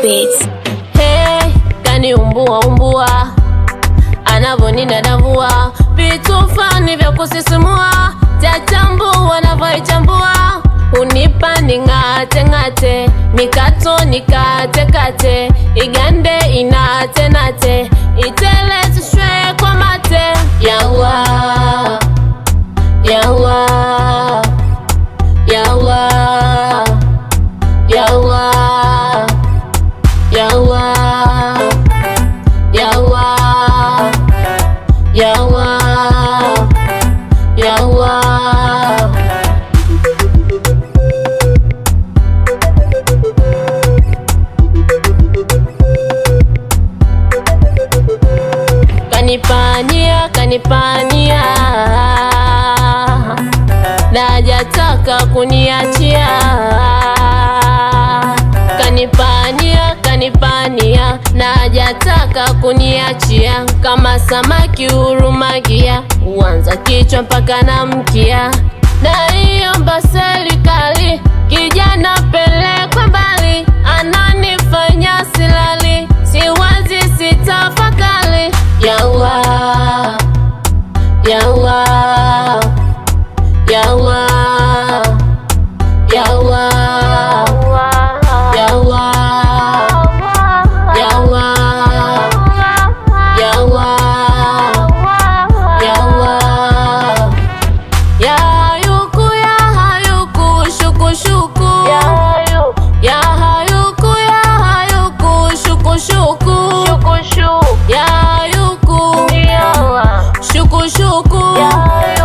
Beats. Hey, kani umbua umbua anavyoninadavua vitu fani vya kusisimua chachambua navyoichambua unipa ning'ate ng'ate mikato nikate kate igande inate nate itelezishwe kwa mate yawa yawa yawa yawa yawa yawa yawa yawa kanipania kanipania najataka kuniachia kanipania kanipania najataka kuniachia kama samaki hurumagia uanza kichwa mpaka na mkia naiomba serikali kijana pelekwe mbali ananifanya silali siwazi sitafakali yawa yawa yawa yawa yawa yawa yawa yawa ya hayuku ya hayuku shuku shuku ya hayuku ya hayuku shuku shuku ya hayuku shuku shuku